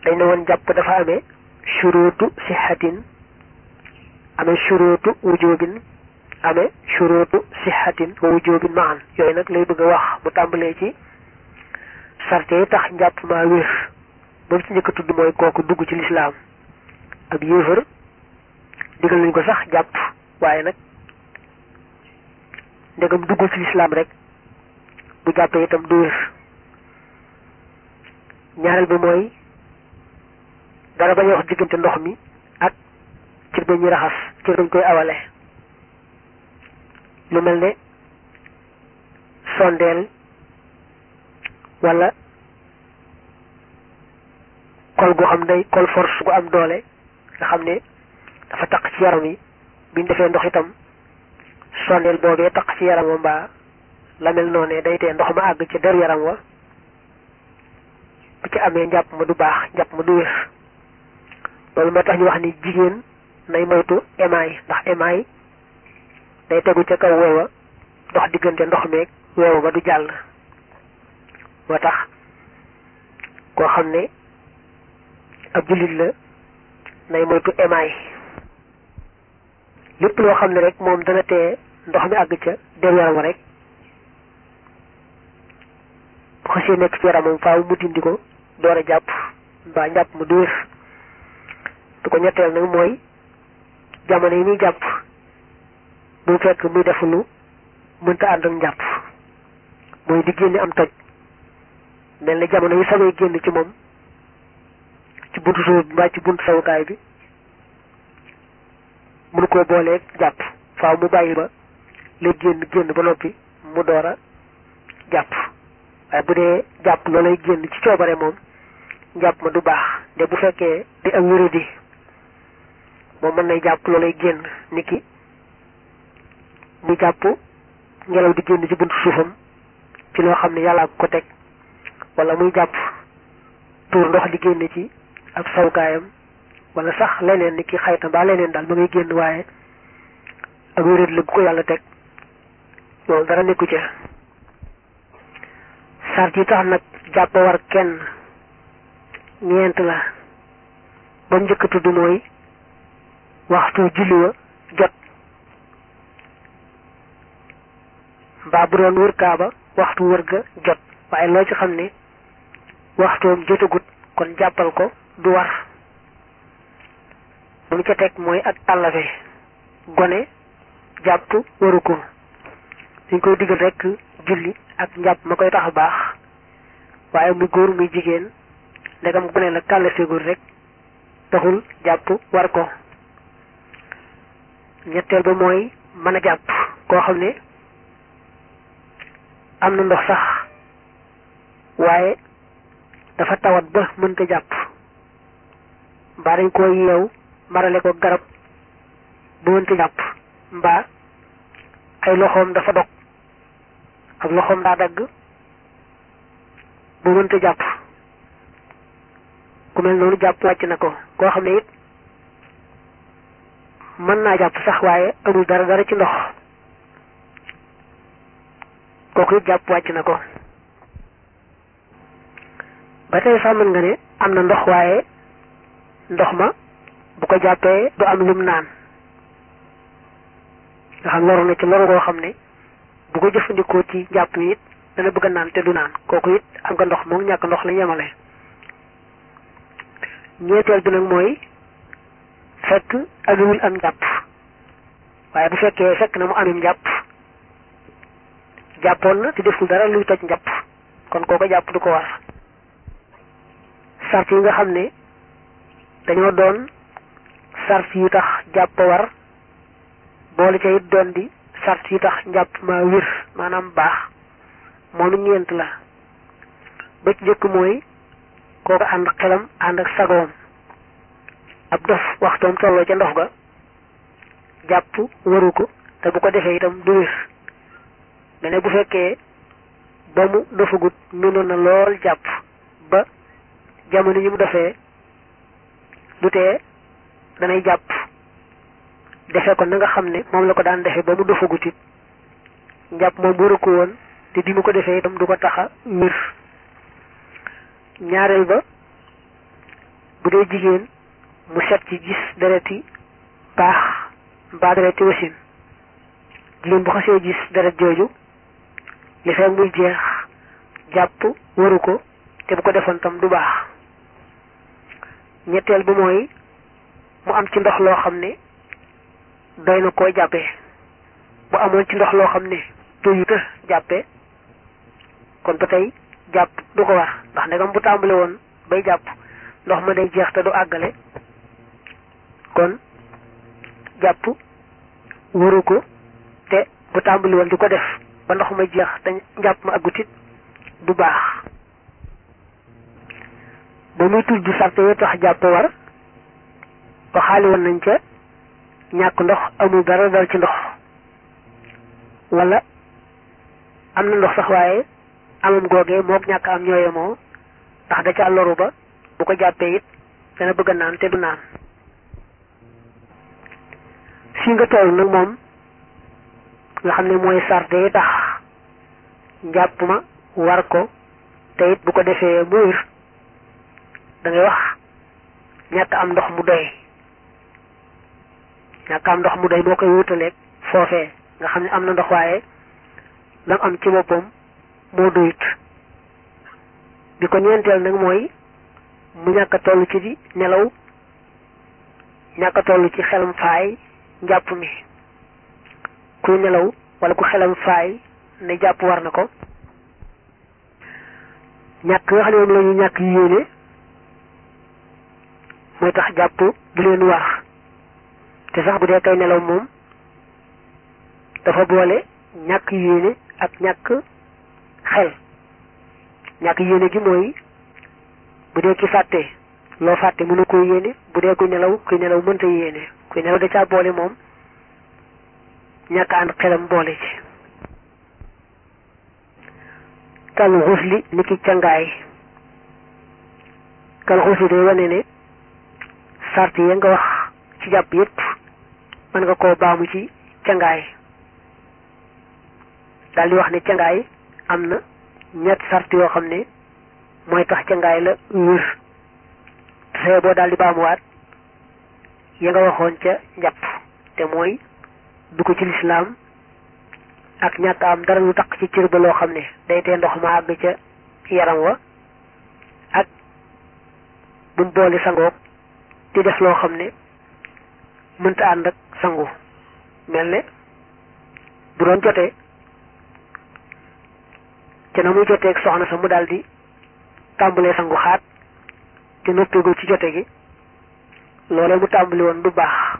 dañ ne woon jàpp dafa amee shuruutu sixatin amee shuruutu wujubin amee shuruutu sixatin wa wujubin maan yooyu nag lay bëgg a wax mu tàmbalee ci sarte yi tax njàpp maa wér ba ci njëkk a tudd mooy kooku dugg ci lislaam ak yéefar digal nañ ko sax jàpp waaye nag ndegam duggul ci lislaam rek bu jàppee itam du wér ñaareel bi mooy dara bañ a wax diggante ndox mi ak cër ba ñuy raxas cër bañ koy awale lu mel ne sondeel wala kol gu xam day kol force gu am doole nga xam ne dafa taq ci yaram yi biñ defee ndox itam sondeel boobee taq ci yaram wa mbaa la mel noonee day tee ndox ma àgg ci der yaram wa bu ci amee njàpp ma du baax njàpp ma du wér loolu moo tax ñu wax ni jigéen nay moytu émaay ndax émaay day tegu ca kaw weewa dox diggante ndox meeg weewa ba du jàll moo tax koo xam ne ab jullit la nay moytu émaay lépp loo xam ne rek moom dana tee ndox mi àgg ca der yaram rek bu xasee nekk ci yaramam faaw mu dindi ko door a jàpp mbaa njàpp mu du wér du ko ñetteel nag mooy jamono yi muy jàpp bu mu fekk muy def lu mënta ànd ak njàpp mooy di génne am toj mel ni jamono yi samay génn ci moom ci buntu suuf bi mbaa ci buntu sawukaay bi mënu koo booleeg jàpp faaw mu bàyyi ba la génn génn ba noppi mu door a jàpp waaye bu dee jàpp loolay génn ci coobare moom njàpp ma du baax de bu fekkee di am wéradi moom mën nay jàpp loolay génn niki mu jàpp ngelaw di génn ci buntu suufam ci loo xam ne yàllaa ko teg wala muy jàpp tuur ndox di génn ci ab sawkaayam wala sax leneen ni ki xayta mbaa leneen daal ma ngay génn waaye ak wéréd la bu ko yàlla teg loolu dara nekku ca sart yi tax nag jàpp war kenn ñeent la ba mu njëkk a tudd mooy waxtu julli wa jot mbaa bu doon wër kaaba waxtu wër ga jot waaye loo ci xam ne waxtoom jotagut kon jàppal ko du war bu mu ca teg mooy ak àllafe gone jàpp waru ko dañ koy digal rek julli ak njàpp ma koy tax a baax waaye muy góor muy jigéen ndegam gone la kàllaseegul rek taxul jàpp war ko ñetteel ba mooy mën a jàpp koo xam ne am na ndox sax waaye dafa tawat ba mënta jàpp mbaa dañ koo yeew marale ko garab ba mënta jàpp mbaa ay loxoom dafa dog ak loxoom daa dagg ba mënta jàpp ku mel noonu jàpp wàcc na ko koo xam ne it mën naa jàpp sax waaye amul dara dara ci ndox kooku it jàpp wàcc na ko ba tey sax mën nga ne am na ndox waaye ndox ma bu ko jàppee du am lum naan nga xam loru na ci loru goo xam ne bu ko jëfandikoo ci jàpp yi it dana bëgg a naan te du naan kooku it am nga ndox moom ñàkk ndox la yemale ñeenteel bi nag mooy fekk amewul am njàpp waaye bu fekkee fekk na mu amim njàpp jàppoon na te deful dara luy toj njàpp kon kooko jàpp du ko war sart yi nga xam ne dañoo doon sart yu tax jàpp war boole ca it doon di sart yu tax njàpp ma wir maanaam baax moom ñeent la ba ci jëkk mooy kooku ànd xelam ànd ak sagoom ab dof waxtoom tolloo ca ndox ga jàpp waru ko te bu ko defee itam du wér nga ne bu fekkee ba mu dofagut mënoon na lool jàpp ba jamono yi mu defee du tee danay jàpp defe ko na nga xam ne moom la ko daan defee ba mu dofagut it njàpp moom waru ko woon te bi mu ko defee itam du ko taxa wér ñaareel ba bu dee jigéen mu set ci gis dereti baax mbaa dereti wasin jigéen bu xasee gis deret jooju li fekk muy jeex jàpp waru ko te bu ko defoon tam du baax ñetteel bi mooy mu am ci ndox loo xam ne doy na koo jàppee bu amoon ci ndox loo xam ne doyuta jàppee kon ba tey jàpp du ko war ndax ndegam bu tàmbale woon bay jàpp ndox ma day jeex te du àggale kon jàpp waru ko te bu tàmbali woon di ko def ba ndox ma jeex te njàpp ma aggutit du baax ba muy tudd sarte yi tax jàpp war waxaali woon nañ ca ñàkk ndox amul dara dal ci ndox wala am na ndox sax waaye amam googee mook ñàkk am ñooye moo ndax da ca loru ba bu ko jàppee it dana bëgg a naan te du naan fii nga toll nag moom nga xam ne mooy sarte yi tax njàpp ma war ko te it bu ko defee mu wér da ngay wax ñàkk am ndox mu doy ñàkk am ndox mu doy moo koy wutaleeg foofee nga xam ne am na ndox waaye lam am ci boppam moo doyut bi ko ñeenteel nag mooy mu ñàkk a toll ci di nelaw ñàkk a toll ci xelam faay njàpp mi kuy nelaw wala ku xelam faay ne jàpp war na ko ñàkk nga xam ne moom la ñu ñàkk yéene mooy tax jàpp du leen war te sax bu dee kay nelaw moom dafa boole ñàkk yéene ak ñàkk xel ñàkk yéene gi mooy bu dee ki fàtte loo fàtte mënu ko yéene bu dee kuy nelaw kuy nelaw mënta yéene kuy nelaw da caa boole moom ñàkk ànd xelam boole ci kal xusli ni ki cangaay kal xusli day wane ne sart ya nga wax ci jàpp yépp mën nga koo baamu ci cangaay daal di wax ne cangaay am na ñett sart yoo xam ne mooy tax cangaay la wér te boo daal di baamuwaat ya nga waxoon ca njàpp te mooy du ko ci lislaam ak ñàkk am dara lu tax ci cër ba loo xam ne day tee ndox ma àgg ca yaram wa ak buñ boole sangoog di def loo xam ne mënta ànd ak sangu mel ne bu doon jotee te na muy jotee ak soxna sa mu daal di tàmbalee sangu xaat te noppeegul ci jote gi loolee mu tàmbali woon du baax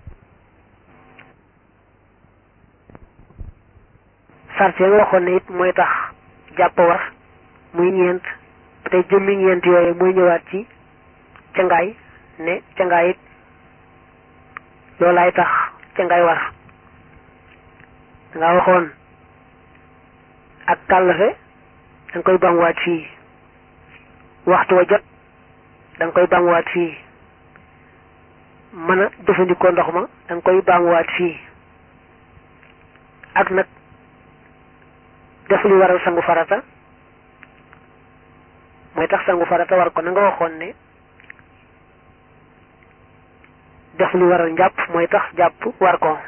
sart ya nga waxoon ne it mooy tax jàpp war muy ñeent ba tey jëmmi ñeent yooyu muy ñëwaat ci cangaay ne cangaay it loolaay tax cangaay war danga waxoon ak kàllafe danga koy bamwaat fii waxtu wa jot danga koy bamwaat fii mën a jëfandikoo ndox ma danga koy bamwaat fii ak nag def li waral sangu farata mooy tax sangu farata war ko na nga waxoon ne def li waral njàpp mooy tax jàpp war ko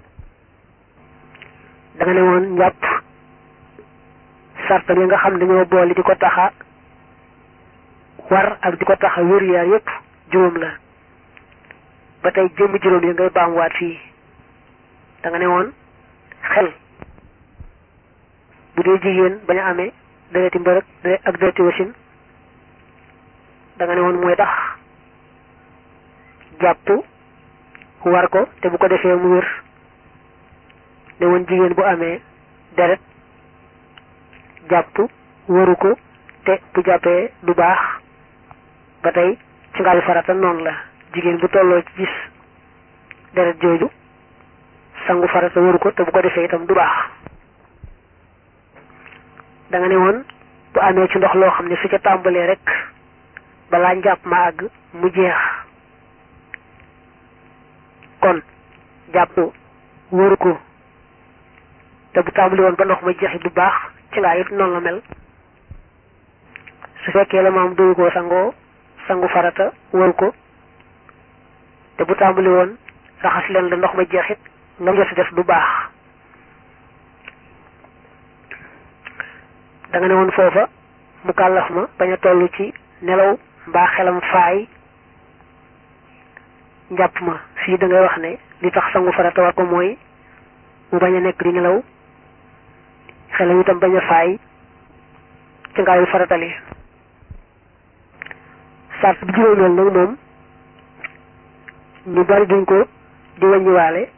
da nga ne woon njàpp sarta yi nga xam dañoo boole di ko taxa war ak di ko taxa wér yaar yépp juróom la ba tey jëmmi juróom yi ngay baamuwaat fii da nga ne woon xel bu dee jigéen bañ a amee dereti mbërëg ak dereti wasin da nga ne woon mooy tax jàpp war ko te bu ko defee mu wér ne woon jigéen bu amee deret jàpp waru ko te bu jàppee du baax ba tey ci ngaayu farata noonu la jigéen bu tolloo ci gis deret jooju sangu farata waru ko te bu ko defee itam du baax da nga ne woon bu amee ci ndox loo xam ne su ca tàmbalee rek balaa njàpp ma àgg mu jeex kon jàpp waru ko te bu tàmbali woon ba ndox ma jeexi bu baax ci ngaa it noonu la mel su fekkee la maam doyu koo sangoo sangu farata waru ko te bu tàmbali woon raxas leen la ndox ma jeexit nga jot def du baax da nga ne woon foofa mu kàllaf ma bañ a toll ci nelaw mbaa xelam faay njàpp ma fii da ngay wax ne li tax sangu farata war ko mooy mu bañ a nekk di nelaw xelam itam bañ a faay ci ngaayu faratali sart bi juróomeel nag moom ñu bari duñ ko di wàññiwaale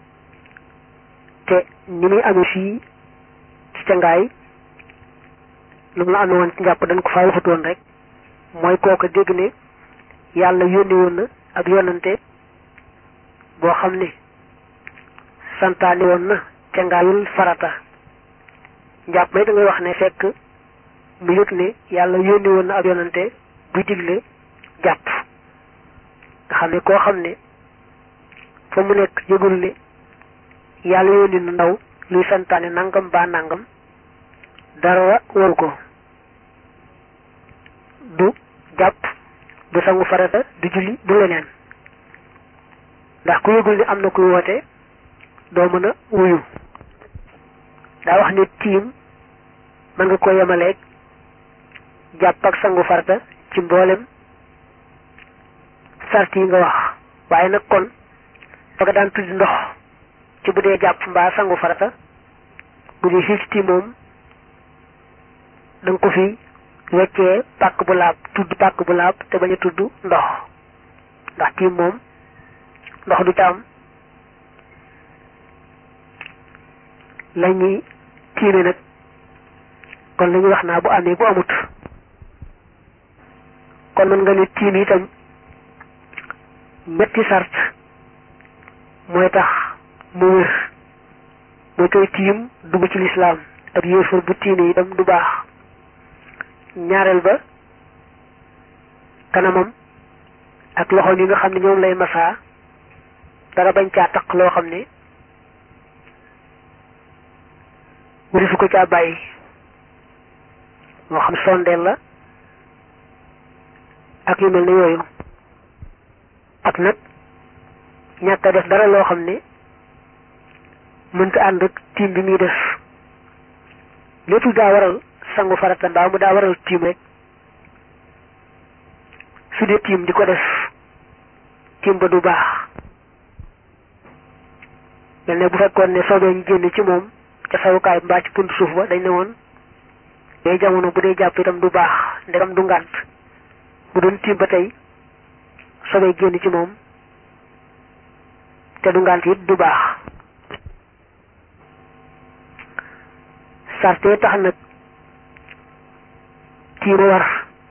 te ni muy amee fii ci cangaay lu mu la amee woon ci njàpp dañ ko faa waxatoon rek mooy kooka dégg ne yàlla yónni woon na ab yonante boo xam ne santaani woon na cangaayul farata njàpp may da ngay wax ne fekk mu yëg ne yàlla yónni woon na ab yonante buy digle jàpp nga xam ne koo xam ne fa mu nekk yëgul ne yàlla yónni na ndaw luy santaane nangam ba nangam dara waru ko du jàpp du sangu farata du julli du leneen ndax ku yëgul ne am na kuy woote doo mën a wuyu daa wax ne tiim mën nga ko yemaleeg jàpp ak sangu farata ci mboolem sart yi nga wax waaye nag kon fa nga daan tudd ndox ci bu dee jàpp mbaa sangu farata bu dee fii ci tiim moom da nga ko fi weccee pàkk bu laab tudd pàkk bu laab te bañ a tudd ndox ndax tiim moom ndox du ca am la ñuy tiime nag kon la ñuy wax naa bu amee bu amut kon mën nga ne tiim itam ñetti sart mooy tax mu wér mooy koy tiim dugg ci lislaam ak yéefar bu tiime itam du baax ñaareel ba kanamam ak loxo yi nga xam ne ñoom lay masaa dara bañ caa taq loo xam ne warisu ko caa bàyyi moo xam sondeel la ak yu mel ne yooyu ak nag ñàkk a def dara loo xam ne mënta ànd ak tiim bi muy def lépp daa waral sangu farata mbaa mu daa waral tiim rek su dee tiim di ko def tiim ba du baax mel ne bu fekkoon ne soobee ñu génn ci moom ca sawukaay mbaa ci punt suuf ba dañ ne woon day jamono bu dee jàpp itam du baax ndegam du ngànt bu doon tiim ba tey soobee génn ci moom te du ngànt it du baax sarte tax nag tiima war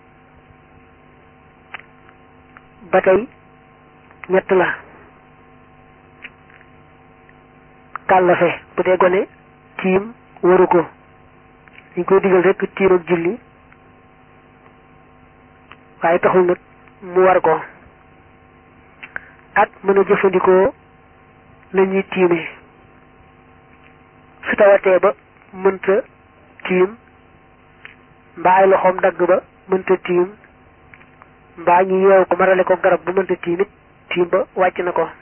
ba tey ñett la kàllafe bu dee gone tiim waru ko dañ koy digal rekk tiim ak julli waaye taxul nag mu war ko ak mën a jëfandikoo la ñuy tiime su tawatee ba mënta tiim mbaa ay loxoom dagg ba mënta tiim mbaa ñu yeew ko marale ko garab bu mënta tiim it tiim ba wàcc na ko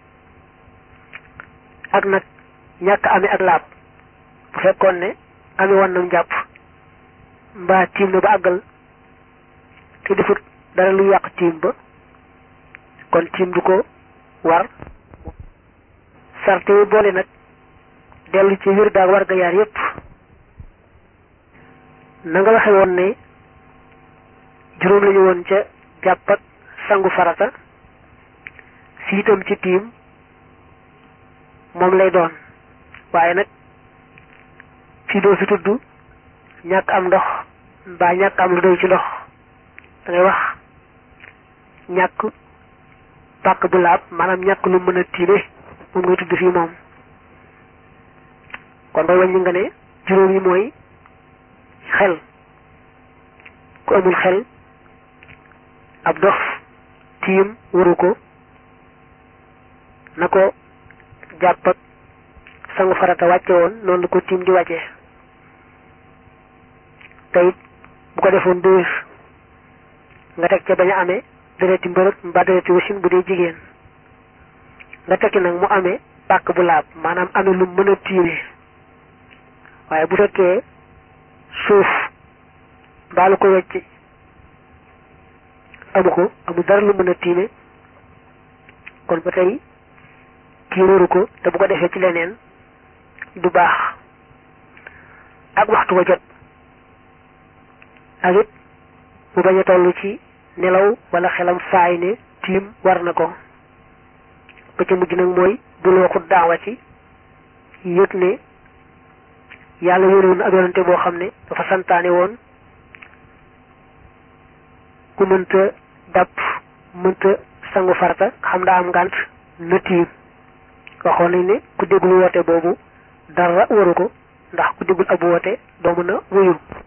ak nag ñàkk amee ak laab bu fekkoon ne amee woon na njàpp mbaa tiim na ba àggal te defut dara lu yàq tiim ba kon tiim du ko war sarte yi boole nag dellu ci wir daag war ga yaar yépp na nga waxe woon ne juróom lañu woon ca jàpp ak sangu farata fii itam ci tiim moom lay doon waaye nag fii doo fi tudd ñàkk am ndox mbaa ñàkk am lu doy ci ndox da ngay wax ñàkk pàkk bu laab maanaam ñàkk lu mën a tiime moom ngay tudd fii moom kon booy wàññi nga ne juróom yi mooy xel ku amul xel ab dof tiim waru ko na ko jàpp ak sangu farata wàcce woon noonu la ko tiim di wàcce te it bu ko defoon du wér nga teg ca bañ a amee dereti mbërëg mbaa dereti wasin bu dee jigéen nga tekki nag mu amee pàkk bu laab maanaam amee lu mën a tiime waaye bu fekkee suuf mbaa lu ko wecc amu ko amu dara lu mën a tiime kon ba tey kii waru ko te bu ko defee ci leneen du baax ak waxtu wa jot ak it mu bañ a toll ci nelaw wala xelam faay ne tiim war na ko ba ca mujj nag mooy bul waxut daawa ci yëg ne yàlla yónni woon ab yonante boo xam ne dafa santaane woon ku mënta dàpp mënta sangu farata xam daa am ngànt na tiim waxoon nañ ne ku déggul woote boobu dara waru ko ndax ku déggul ab woote doo mën a wuyu